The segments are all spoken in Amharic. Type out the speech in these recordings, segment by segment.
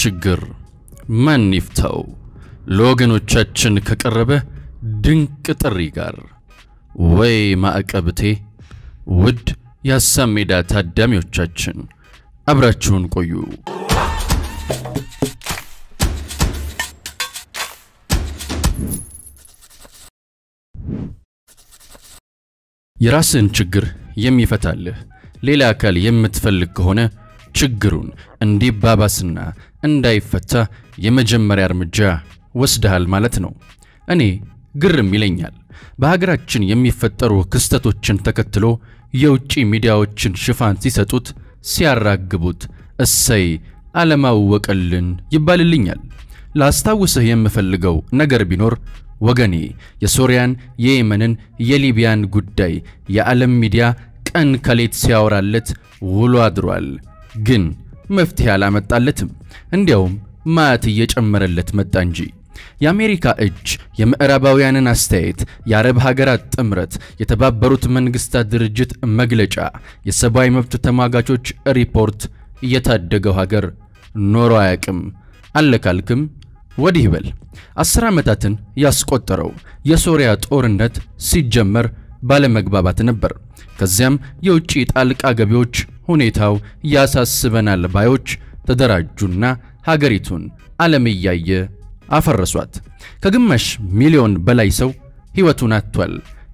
ችግር ማን ይፍታው? ለወገኖቻችን ከቀረበ ድንቅ ጥሪ ጋር ወይ ማዕቀብቴ። ውድ የሀሳብ ሜዳ ታዳሚዎቻችን አብራችሁን ቆዩ። የራስን ችግር የሚፈታልህ ሌላ አካል የምትፈልግ ከሆነ ችግሩን እንዲባባስና እንዳይፈታ የመጀመሪያ እርምጃ ወስደሃል ማለት ነው። እኔ ግርም ይለኛል። በሀገራችን የሚፈጠሩ ክስተቶችን ተከትሎ የውጭ ሚዲያዎችን ሽፋን ሲሰጡት፣ ሲያራግቡት እሰይ አለማወቀልን ይባልልኛል። ላስታውስህ የምፈልገው ነገር ቢኖር ወገኔ የሶሪያን፣ የየመንን፣ የሊቢያን ጉዳይ የዓለም ሚዲያ ቀን ከሌት ሲያወራለት ውሎ አድሯል። ግን መፍትሄ አላመጣለትም። እንዲያውም ማዕት እየጨመረለት መጣ እንጂ። የአሜሪካ እጅ፣ የምዕራባውያንን አስተያየት፣ የአረብ ሀገራት ጥምረት፣ የተባበሩት መንግስታት ድርጅት መግለጫ፣ የሰብአዊ መብት ተሟጋቾች ሪፖርት እየታደገው ሀገር ኖሮ አያቅም። አለካልክም ወዲህ በል። አስር ዓመታትን ያስቆጠረው የሶሪያ ጦርነት ሲጀመር ባለመግባባት ነበር። ከዚያም የውጭ ጣልቃ ገቢዎች ሁኔታው ያሳስበናል ባዮች ተደራጁና ሀገሪቱን ዓለም እያየ አፈረሷት። ከግማሽ ሚሊዮን በላይ ሰው ሕይወቱን አጥቷል።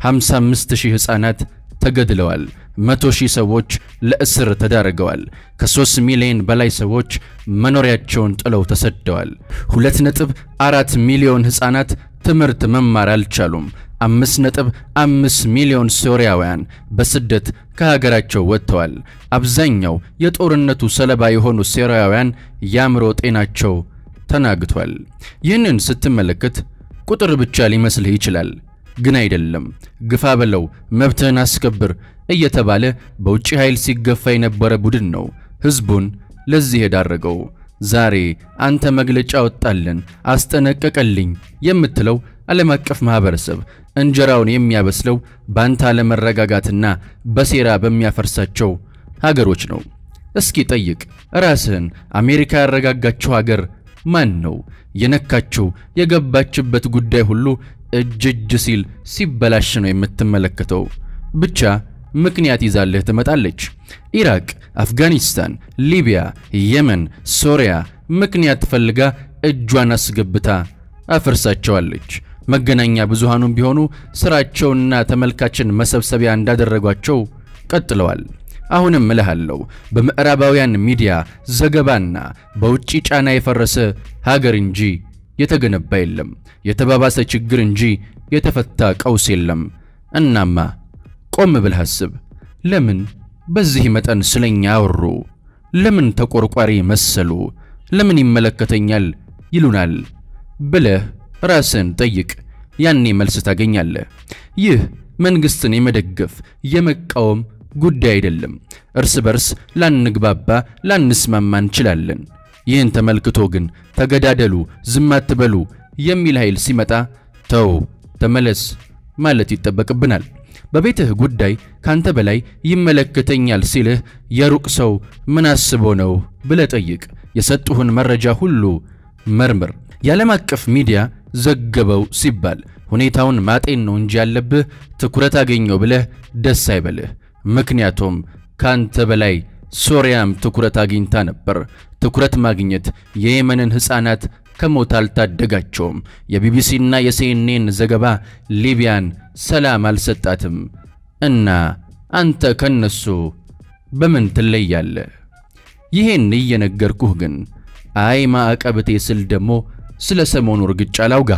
55 ሺህ ሕፃናት ተገድለዋል። መቶ ሺህ ሰዎች ለእስር ተዳርገዋል። ከሦስት ሚሊዮን በላይ ሰዎች መኖሪያቸውን ጥለው ተሰደዋል። ሁለት ነጥብ አራት ሚሊዮን ሕፃናት ትምህርት መማር አልቻሉም። አምስት ነጥብ አምስት ሚሊዮን ሶሪያውያን በስደት ከሀገራቸው ወጥተዋል። አብዛኛው የጦርነቱ ሰለባ የሆኑ ሶሪያውያን የአእምሮ ጤናቸው ተናግቷል። ይህንን ስትመለከት ቁጥር ብቻ ሊመስልህ ይችላል፣ ግን አይደለም። ግፋ በለው፣ መብትህን አስከብር እየተባለ በውጭ ኃይል ሲገፋ የነበረ ቡድን ነው ሕዝቡን ለዚህ የዳረገው። ዛሬ አንተ መግለጫ ወጣልን፣ አስጠነቀቀልኝ የምትለው ዓለም አቀፍ ማህበረሰብ እንጀራውን የሚያበስለው በአንተ አለመረጋጋትና በሴራ በሚያፈርሳቸው ሀገሮች ነው። እስኪ ጠይቅ ራስህን። አሜሪካ ያረጋጋቸው ሀገር ማን ነው? የነካችው የገባችበት ጉዳይ ሁሉ እጅ እጅ ሲል ሲበላሽ ነው የምትመለከተው። ብቻ ምክንያት ይዛልህ ትመጣለች። ኢራቅ፣ አፍጋኒስታን፣ ሊቢያ፣ የመን፣ ሶሪያ ምክንያት ፈልጋ እጇን አስገብታ አፍርሳቸዋለች። መገናኛ ብዙሃኑም ቢሆኑ ስራቸውና ተመልካችን መሰብሰቢያ እንዳደረጓቸው ቀጥለዋል። አሁንም እልሃለሁ በምዕራባውያን ሚዲያ ዘገባና በውጭ ጫና የፈረሰ ሀገር እንጂ የተገነባ የለም። የተባባሰ ችግር እንጂ የተፈታ ቀውስ የለም። እናማ ቆም ብለህ አስብ። ለምን በዚህ መጠን ስለኛ አወሩ? ለምን ተቆርቋሪ መሰሉ? ለምን ይመለከተኛል ይሉናል ብለህ ራስን ጠይቅ። ያኔ መልስ ታገኛለህ። ይህ መንግስትን የመደገፍ የመቃወም ጉዳይ አይደለም። እርስ በርስ ላንግባባ፣ ላንስማማ እንችላለን። ይህን ተመልክቶ ግን ተገዳደሉ፣ ዝም አትበሉ የሚል ኃይል ሲመጣ ተው፣ ተመለስ ማለት ይጠበቅብናል። በቤትህ ጉዳይ ካንተ በላይ ይመለከተኛል ሲልህ የሩቅ ሰው ምን አስቦ ነው ብለህ ጠይቅ። የሰጡህን መረጃ ሁሉ መርምር። የዓለም አቀፍ ሚዲያ ዘገበው ሲባል ሁኔታውን ማጤን ነው እንጂ ያለብህ ትኩረት አገኘው ብለህ ደስ አይበልህ። ምክንያቱም ካንተ በላይ ሶሪያም ትኩረት አግኝታ ነበር። ትኩረት ማግኘት የየመንን ሕፃናት ከሞት አልታደጋቸውም። የቢቢሲና የሲኤንኤን ዘገባ ሊቢያን ሰላም አልሰጣትም። እና አንተ ከነሱ በምን ትለያለህ? ይሄን እየነገርኩህ ግን አይ ማዕቀብቴ ስል ደግሞ ስለ ሰሞኑ እርግጫ ላውጋህ።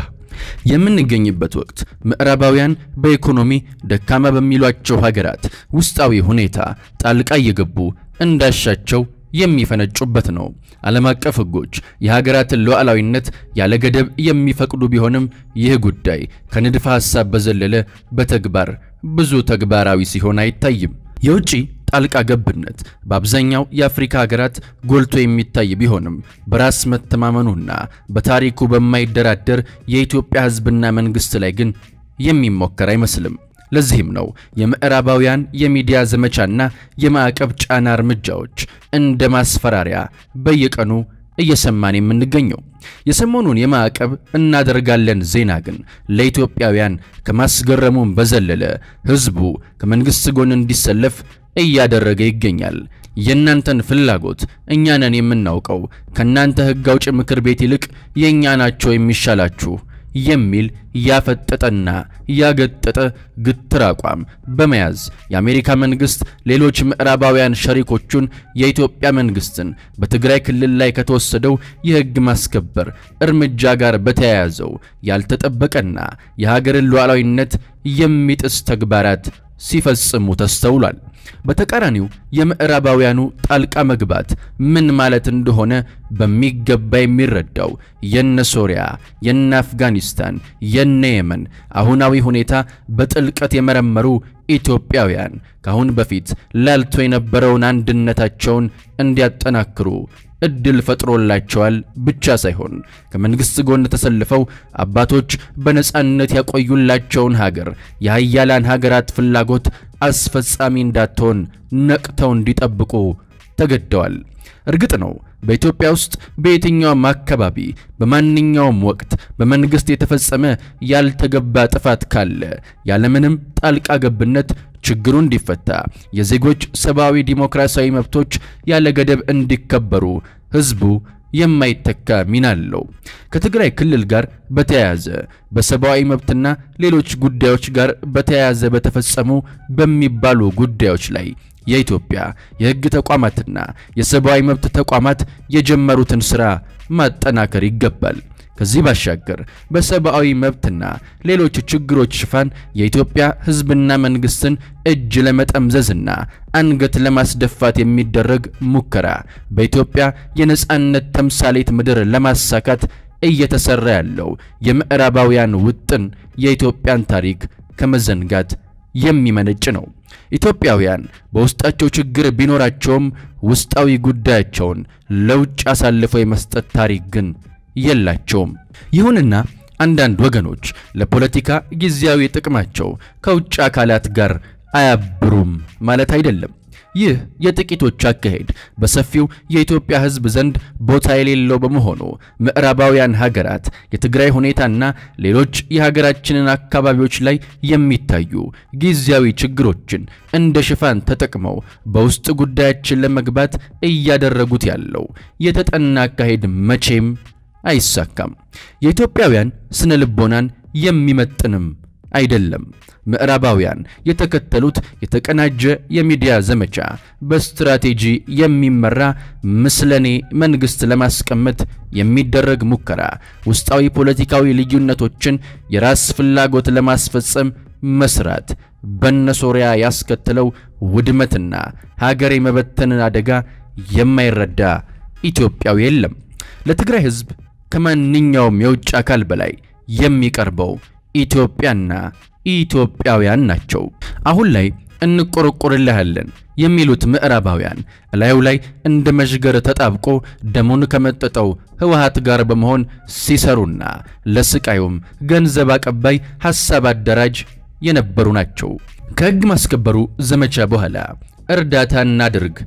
የምንገኝበት ወቅት ምዕራባውያን በኢኮኖሚ ደካማ በሚሏቸው ሀገራት ውስጣዊ ሁኔታ ጣልቃ እየገቡ እንዳሻቸው የሚፈነጩበት ነው። ዓለም አቀፍ ሕጎች የሀገራትን ሉዓላዊነት ያለ ገደብ የሚፈቅዱ ቢሆንም ይህ ጉዳይ ከንድፈ ሐሳብ በዘለለ በተግባር ብዙ ተግባራዊ ሲሆን አይታይም። የውጭ ጣልቃ ገብነት በአብዛኛው የአፍሪካ ሀገራት ጎልቶ የሚታይ ቢሆንም በራስ መተማመኑና በታሪኩ በማይደራደር የኢትዮጵያ ሕዝብና መንግሥት ላይ ግን የሚሞከር አይመስልም። ለዚህም ነው የምዕራባውያን የሚዲያ ዘመቻና የማዕቀብ ጫና እርምጃዎች እንደ ማስፈራሪያ በየቀኑ እየሰማን የምንገኘው። የሰሞኑን የማዕቀብ እናደርጋለን ዜና ግን ለኢትዮጵያውያን ከማስገረሙም በዘለለ ሕዝቡ ከመንግሥት ጎን እንዲሰለፍ እያደረገ ይገኛል። የእናንተን ፍላጎት እኛ ነን የምናውቀው፣ ከእናንተ ሕግ አውጭ ምክር ቤት ይልቅ የእኛ ናቸው የሚሻላችሁ የሚል ያፈጠጠና ያገጠጠ ግትር አቋም በመያዝ የአሜሪካ መንግስት ሌሎች ምዕራባውያን ሸሪኮቹን የኢትዮጵያ መንግስትን በትግራይ ክልል ላይ ከተወሰደው የሕግ ማስከበር እርምጃ ጋር በተያያዘው ያልተጠበቀና የሀገርን ሉዓላዊነት የሚጥስ ተግባራት ሲፈጽሙ ተስተውሏል። በተቃራኒው የምዕራባውያኑ ጣልቃ መግባት ምን ማለት እንደሆነ በሚገባ የሚረዳው የነ ሶሪያ፣ የነ አፍጋኒስታን፣ የነ የመን አሁናዊ ሁኔታ በጥልቀት የመረመሩ ኢትዮጵያውያን ከአሁን በፊት ላልቶ የነበረውን አንድነታቸውን እንዲያጠናክሩ እድል ፈጥሮላቸዋል ብቻ ሳይሆን ከመንግስት ጎን ተሰልፈው አባቶች በነጻነት ያቆዩላቸውን ሀገር የሀያላን ሀገራት ፍላጎት አስፈጻሚ እንዳትሆን ነቅተው እንዲጠብቁ ተገደዋል። እርግጥ ነው በኢትዮጵያ ውስጥ በየትኛውም አካባቢ በማንኛውም ወቅት በመንግስት የተፈጸመ ያልተገባ ጥፋት ካለ ያለምንም ጣልቃ ገብነት ችግሩ እንዲፈታ የዜጎች ሰብአዊ ዲሞክራሲያዊ መብቶች ያለ ገደብ እንዲከበሩ ህዝቡ የማይተካ ሚና አለው። ከትግራይ ክልል ጋር በተያያዘ በሰብአዊ መብትና ሌሎች ጉዳዮች ጋር በተያያዘ በተፈጸሙ በሚባሉ ጉዳዮች ላይ የኢትዮጵያ የህግ ተቋማትና የሰብአዊ መብት ተቋማት የጀመሩትን ሥራ ማጠናከር ይገባል። ከዚህ ባሻገር በሰብአዊ መብትና ሌሎች ችግሮች ሽፋን የኢትዮጵያ ህዝብና መንግስትን እጅ ለመጠምዘዝና አንገት ለማስደፋት የሚደረግ ሙከራ በኢትዮጵያ የነጻነት ተምሳሌት ምድር ለማሳካት እየተሰራ ያለው የምዕራባውያን ውጥን የኢትዮጵያን ታሪክ ከመዘንጋት የሚመነጭ ነው። ኢትዮጵያውያን በውስጣቸው ችግር ቢኖራቸውም ውስጣዊ ጉዳያቸውን ለውጭ አሳልፈው የመስጠት ታሪክ ግን የላቸውም። ይሁንና አንዳንድ ወገኖች ለፖለቲካ ጊዜያዊ ጥቅማቸው ከውጭ አካላት ጋር አያብሩም ማለት አይደለም። ይህ የጥቂቶች አካሄድ በሰፊው የኢትዮጵያ ሕዝብ ዘንድ ቦታ የሌለው በመሆኑ ምዕራባውያን ሀገራት የትግራይ ሁኔታና ሌሎች የሀገራችንን አካባቢዎች ላይ የሚታዩ ጊዜያዊ ችግሮችን እንደ ሽፋን ተጠቅመው በውስጥ ጉዳያችን ለመግባት እያደረጉት ያለው የተጠና አካሄድ መቼም አይሳካም። የኢትዮጵያውያን ስነ ልቦናን የሚመጥንም አይደለም። ምዕራባውያን የተከተሉት የተቀናጀ የሚዲያ ዘመቻ በስትራቴጂ የሚመራ ምስለኔ መንግስት ለማስቀመጥ የሚደረግ ሙከራ ውስጣዊ ፖለቲካዊ ልዩነቶችን የራስ ፍላጎት ለማስፈጸም መስራት በነሶሪያ ያስከተለው ውድመትና ሀገር የመበተንን አደጋ የማይረዳ ኢትዮጵያዊ የለም። ለትግራይ ሕዝብ ከማንኛውም የውጭ አካል በላይ የሚቀርበው ኢትዮጵያና ኢትዮጵያውያን ናቸው። አሁን ላይ እንቆረቆርልሃለን የሚሉት ምዕራባውያን እላዩ ላይ እንደ መዥገር ተጣብቆ ደሙን ከመጠጠው ህወሓት ጋር በመሆን ሲሰሩና ለስቃዩም ገንዘብ አቀባይ ሐሳብ አደራጅ የነበሩ ናቸው። ከሕግ ማስከበሩ ዘመቻ በኋላ እርዳታ እናድርግ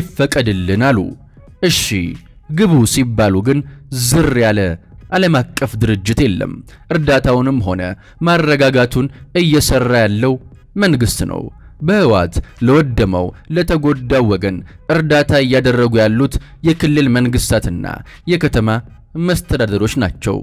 ይፈቀድልን አሉ። እሺ ግቡ ሲባሉ ግን ዝር ያለ ዓለም አቀፍ ድርጅት የለም። እርዳታውንም ሆነ ማረጋጋቱን እየሰራ ያለው መንግስት ነው። በህወሓት ለወደመው ለተጎዳው ወገን እርዳታ እያደረጉ ያሉት የክልል መንግስታትና የከተማ መስተዳደሮች ናቸው።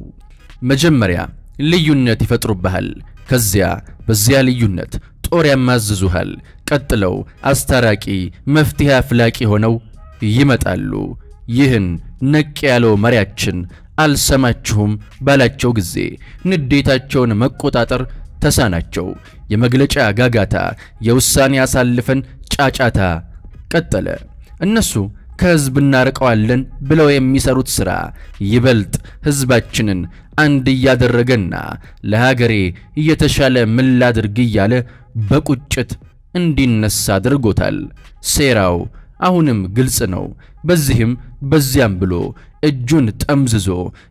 መጀመሪያ ልዩነት ይፈጥሩብሃል። ከዚያ በዚያ ልዩነት ጦር ያማዝዙሃል። ቀጥለው አስታራቂ መፍትሄ አፍላቂ ሆነው ይመጣሉ። ይህን ነቅ ያለው መሪያችን አልሰማችሁም ባላቸው ጊዜ ንዴታቸውን መቆጣጠር ተሳናቸው። የመግለጫ ጋጋታ፣ የውሳኔ አሳልፈን ጫጫታ ቀጠለ። እነሱ ከህዝብ እናርቀዋለን ብለው የሚሰሩት ሥራ ይበልጥ ህዝባችንን አንድ እያደረገና ለሀገሬ እየተሻለ ምን ላድርግ እያለ በቁጭት እንዲነሳ አድርጎታል። ሴራው አሁንም ግልጽ ነው። በዚህም በዚያም ብሎ እጁን ጠምዝዞ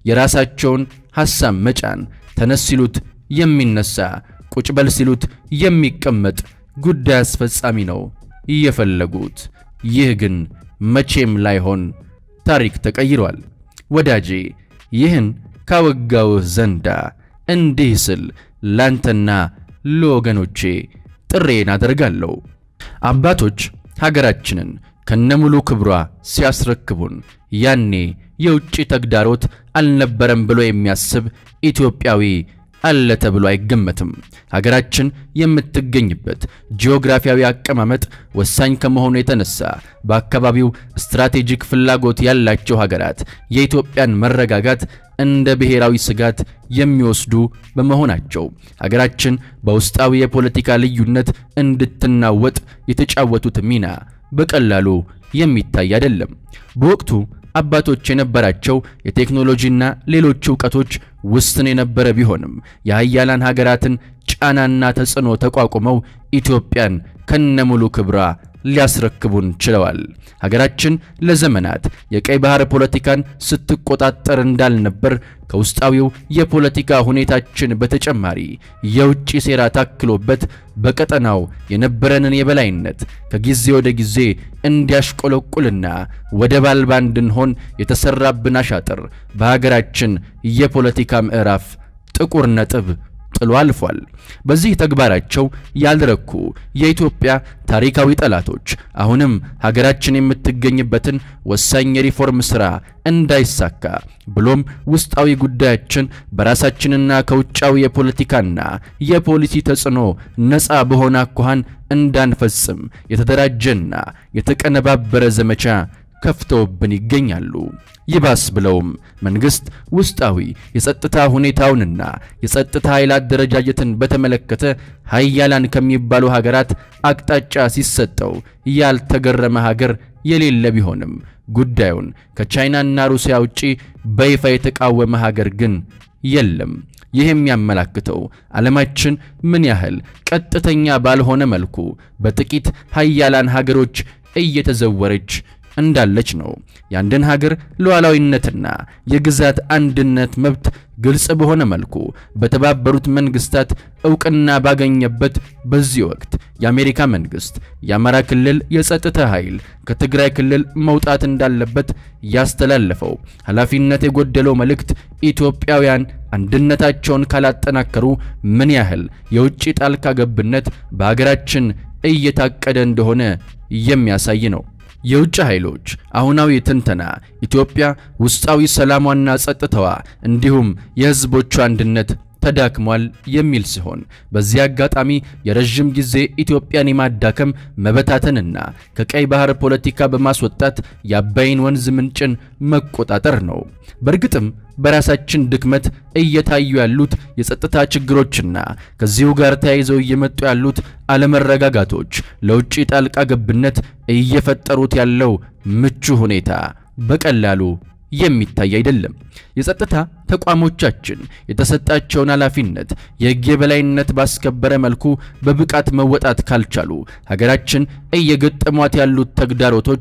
የራሳቸውን ሐሳብ መጫን፣ ተነስ ሲሉት የሚነሳ ቁጭ በል ሲሉት የሚቀመጥ ጉዳይ አስፈጻሚ ነው እየፈለጉት። ይህ ግን መቼም ላይሆን ታሪክ ተቀይሯል። ወዳጄ ይህን ካወጋውህ ዘንዳ እንዲህ ስል ላንተና ለወገኖቼ ጥሬን አደርጋለሁ። አባቶች ሀገራችንን ከነሙሉ ክብሯ ሲያስረክቡን ያኔ የውጭ ተግዳሮት አልነበረም ብሎ የሚያስብ ኢትዮጵያዊ አለ ተብሎ አይገመትም። ሀገራችን የምትገኝበት ጂኦግራፊያዊ አቀማመጥ ወሳኝ ከመሆኑ የተነሳ በአካባቢው ስትራቴጂክ ፍላጎት ያላቸው ሀገራት የኢትዮጵያን መረጋጋት እንደ ብሔራዊ ስጋት የሚወስዱ በመሆናቸው ሀገራችን በውስጣዊ የፖለቲካ ልዩነት እንድትናወጥ የተጫወቱት ሚና በቀላሉ የሚታይ አይደለም። በወቅቱ አባቶች የነበራቸው የቴክኖሎጂና ሌሎች ዕውቀቶች ውስን የነበረ ቢሆንም የሀያላን ሀገራትን ጫናና ተጽዕኖ ተቋቁመው ኢትዮጵያን ከነሙሉ ክብሯ ሊያስረክቡን ችለዋል። ሀገራችን ለዘመናት የቀይ ባህር ፖለቲካን ስትቆጣጠር እንዳልነበር ከውስጣዊው የፖለቲካ ሁኔታችን በተጨማሪ የውጭ ሴራ ታክሎበት በቀጠናው የነበረንን የበላይነት ከጊዜ ወደ ጊዜ እንዲያሽቆለቁልና ወደብ አልባ እንድንሆን የተሰራብን አሻጥር በሀገራችን የፖለቲካ ምዕራፍ ጥቁር ነጥብ ጥሎ አልፏል። በዚህ ተግባራቸው ያልረኩ የኢትዮጵያ ታሪካዊ ጠላቶች አሁንም ሀገራችን የምትገኝበትን ወሳኝ የሪፎርም ሥራ እንዳይሳካ ብሎም ውስጣዊ ጉዳያችን በራሳችንና ከውጫዊ የፖለቲካና የፖሊሲ ተጽዕኖ ነፃ በሆነ አኳኋን እንዳንፈጽም የተደራጀና የተቀነባበረ ዘመቻ ከፍተውብን ይገኛሉ። ይባስ ብለውም መንግስት ውስጣዊ የጸጥታ ሁኔታውንና የጸጥታ ኃይል አደረጃጀትን በተመለከተ ሀያላን ከሚባሉ ሀገራት አቅጣጫ ሲሰጠው ያልተገረመ ሀገር የሌለ ቢሆንም ጉዳዩን ከቻይናና ሩሲያ ውጪ በይፋ የተቃወመ ሀገር ግን የለም። ይህ የሚያመላክተው ዓለማችን ምን ያህል ቀጥተኛ ባልሆነ መልኩ በጥቂት ሀያላን ሀገሮች እየተዘወረች እንዳለች ነው። የአንድን ሀገር ሉዓላዊነትና የግዛት አንድነት መብት ግልጽ በሆነ መልኩ በተባበሩት መንግስታት ዕውቅና ባገኘበት በዚህ ወቅት የአሜሪካ መንግስት የአማራ ክልል የጸጥታ ኃይል ከትግራይ ክልል መውጣት እንዳለበት ያስተላለፈው ኃላፊነት የጎደለው መልእክት ኢትዮጵያውያን አንድነታቸውን ካላጠናከሩ ምን ያህል የውጭ ጣልቃ ገብነት በሀገራችን እየታቀደ እንደሆነ የሚያሳይ ነው። የውጭ ኃይሎች አሁናዊ ትንተና ኢትዮጵያ ውስጣዊ ሰላሟና ጸጥታዋ እንዲሁም የሕዝቦቿ አንድነት ተዳክሟል የሚል ሲሆን በዚህ አጋጣሚ የረዥም ጊዜ ኢትዮጵያን የማዳከም መበታተንና ከቀይ ባህር ፖለቲካ በማስወጣት የአባይን ወንዝ ምንጭን መቆጣጠር ነው። በእርግጥም በራሳችን ድክመት እየታዩ ያሉት የጸጥታ ችግሮችና ከዚሁ ጋር ተያይዘው እየመጡ ያሉት አለመረጋጋቶች ለውጭ ጣልቃ ገብነት እየፈጠሩት ያለው ምቹ ሁኔታ በቀላሉ የሚታይ አይደለም። የጸጥታ ተቋሞቻችን የተሰጣቸውን ኃላፊነት የሕግ የበላይነት ባስከበረ መልኩ በብቃት መወጣት ካልቻሉ ሀገራችን እየገጠሟት ያሉት ተግዳሮቶች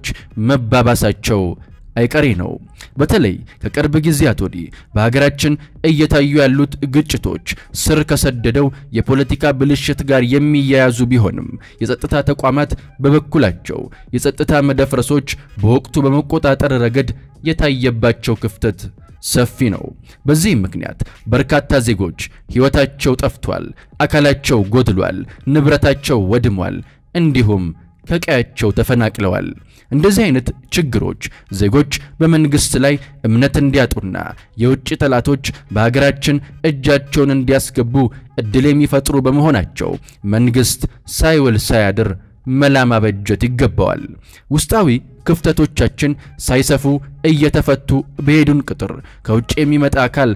መባባሳቸው አይቀሬ ነው። በተለይ ከቅርብ ጊዜያት ወዲህ በሀገራችን እየታዩ ያሉት ግጭቶች ስር ከሰደደው የፖለቲካ ብልሽት ጋር የሚያያዙ ቢሆንም የጸጥታ ተቋማት በበኩላቸው የጸጥታ መደፍረሶች በወቅቱ በመቆጣጠር ረገድ የታየባቸው ክፍተት ሰፊ ነው። በዚህም ምክንያት በርካታ ዜጎች ሕይወታቸው ጠፍቷል፣ አካላቸው ጎድሏል፣ ንብረታቸው ወድሟል፣ እንዲሁም ከቀያቸው ተፈናቅለዋል። እንደዚህ አይነት ችግሮች ዜጎች በመንግስት ላይ እምነት እንዲያጡና የውጭ ጠላቶች በሀገራችን እጃቸውን እንዲያስገቡ እድል የሚፈጥሩ በመሆናቸው መንግስት ሳይውል ሳያድር መላ ማበጀት ይገባዋል። ውስጣዊ ክፍተቶቻችን ሳይሰፉ እየተፈቱ በሄዱን ቁጥር ከውጭ የሚመጣ አካል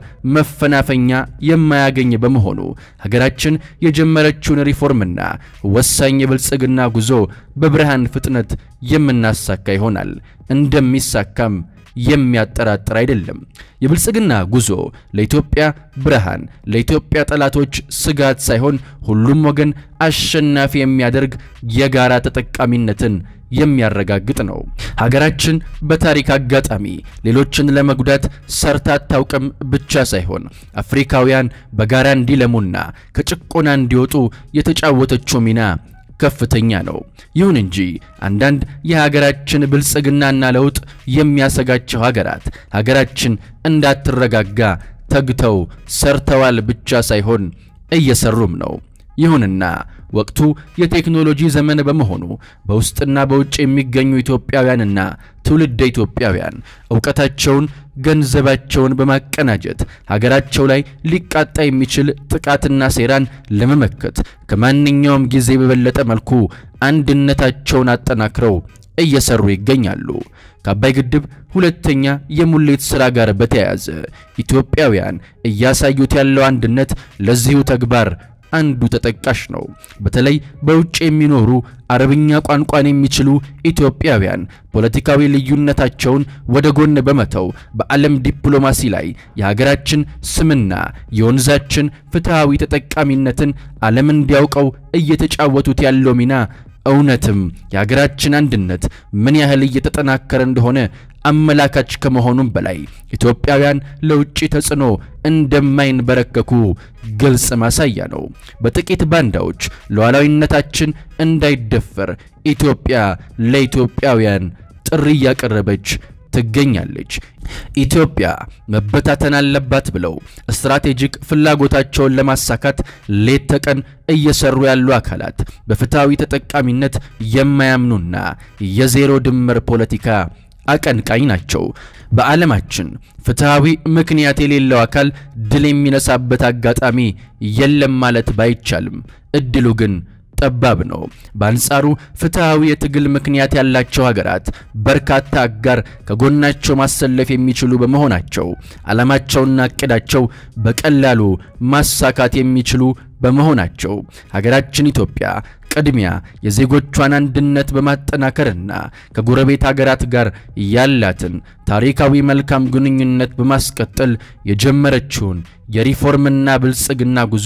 መፈናፈኛ የማያገኝ በመሆኑ ሀገራችን የጀመረችውን ሪፎርምና ወሳኝ የብልጽግና ጉዞ በብርሃን ፍጥነት የምናሳካ ይሆናል። እንደሚሳካም የሚያጠራጥር አይደለም። የብልጽግና ጉዞ ለኢትዮጵያ ብርሃን፣ ለኢትዮጵያ ጠላቶች ስጋት ሳይሆን ሁሉም ወገን አሸናፊ የሚያደርግ የጋራ ተጠቃሚነትን የሚያረጋግጥ ነው። ሀገራችን በታሪክ አጋጣሚ ሌሎችን ለመጉዳት ሰርታ አታውቅም ብቻ ሳይሆን አፍሪካውያን በጋራ እንዲለሙና ከጭቆና እንዲወጡ የተጫወተችው ሚና ከፍተኛ ነው። ይሁን እንጂ አንዳንድ የሀገራችን ብልጽግናና ለውጥ የሚያሰጋቸው ሀገራት ሀገራችን እንዳትረጋጋ ተግተው ሰርተዋል ብቻ ሳይሆን እየሰሩም ነው። ይሁንና ወቅቱ የቴክኖሎጂ ዘመን በመሆኑ በውስጥና በውጭ የሚገኙ ኢትዮጵያውያንና ትውልደ ኢትዮጵያውያን ዕውቀታቸውን፣ ገንዘባቸውን በማቀናጀት ሀገራቸው ላይ ሊቃጣ የሚችል ጥቃትና ሴራን ለመመከት ከማንኛውም ጊዜ በበለጠ መልኩ አንድነታቸውን አጠናክረው እየሰሩ ይገኛሉ። ከአባይ ግድብ ሁለተኛ የሙሌት ሥራ ጋር በተያያዘ ኢትዮጵያውያን እያሳዩት ያለው አንድነት ለዚሁ ተግባር አንዱ ተጠቃሽ ነው። በተለይ በውጭ የሚኖሩ አረብኛ ቋንቋን የሚችሉ ኢትዮጵያውያን ፖለቲካዊ ልዩነታቸውን ወደ ጎን በመተው በዓለም ዲፕሎማሲ ላይ የሀገራችን ስምና የወንዛችን ፍትሐዊ ተጠቃሚነትን ዓለም እንዲያውቀው እየተጫወቱት ያለው ሚና እውነትም የሀገራችን አንድነት ምን ያህል እየተጠናከረ እንደሆነ አመላካች ከመሆኑም በላይ ኢትዮጵያውያን ለውጭ ተጽዕኖ እንደማይንበረከኩ ግልጽ ማሳያ ነው። በጥቂት ባንዳዎች ሉዓላዊነታችን እንዳይደፈር ኢትዮጵያ ለኢትዮጵያውያን ጥሪ እያቀረበች ትገኛለች። ኢትዮጵያ መበታተን አለባት ብለው ስትራቴጂክ ፍላጎታቸውን ለማሳካት ሌት ተቀን እየሰሩ ያሉ አካላት በፍትሐዊ ተጠቃሚነት የማያምኑና የዜሮ ድምር ፖለቲካ አቀንቃኝ ናቸው። በዓለማችን ፍትሐዊ ምክንያት የሌለው አካል ድል የሚነሳበት አጋጣሚ የለም ማለት ባይቻልም እድሉ ግን ጠባብ ነው። በአንጻሩ ፍትሐዊ የትግል ምክንያት ያላቸው ሀገራት በርካታ አጋር ከጎናቸው ማሰለፍ የሚችሉ በመሆናቸው ዓላማቸውና እቅዳቸው በቀላሉ ማሳካት የሚችሉ በመሆናቸው ሀገራችን ኢትዮጵያ ቅድሚያ የዜጎቿን አንድነት በማጠናከርና ከጎረቤት ሀገራት ጋር ያላትን ታሪካዊ መልካም ግንኙነት በማስቀጠል የጀመረችውን የሪፎርምና ብልጽግና ጉዞ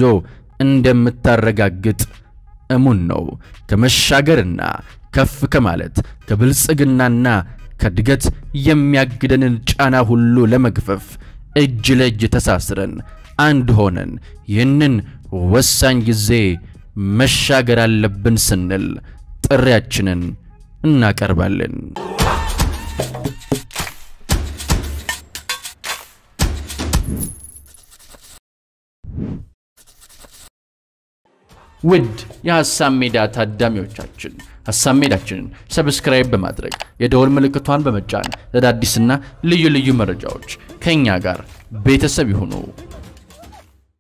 እንደምታረጋግጥ እሙን ነው። ከመሻገርና ከፍ ከማለት ከብልጽግናና ከእድገት የሚያግደንን ጫና ሁሉ ለመግፈፍ እጅ ለእጅ ተሳስረን አንድ ሆነን ይህንን ወሳኝ ጊዜ መሻገር አለብን ስንል ጥሪያችንን እናቀርባለን። ውድ የሐሳብ ሜዳ ታዳሚዎቻችን ሐሳብ ሜዳችንን ሰብስክራይብ በማድረግ የደወል ምልክቷን በመጫን ለአዳዲስና ልዩ ልዩ መረጃዎች ከእኛ ጋር ቤተሰብ ይሁኑ።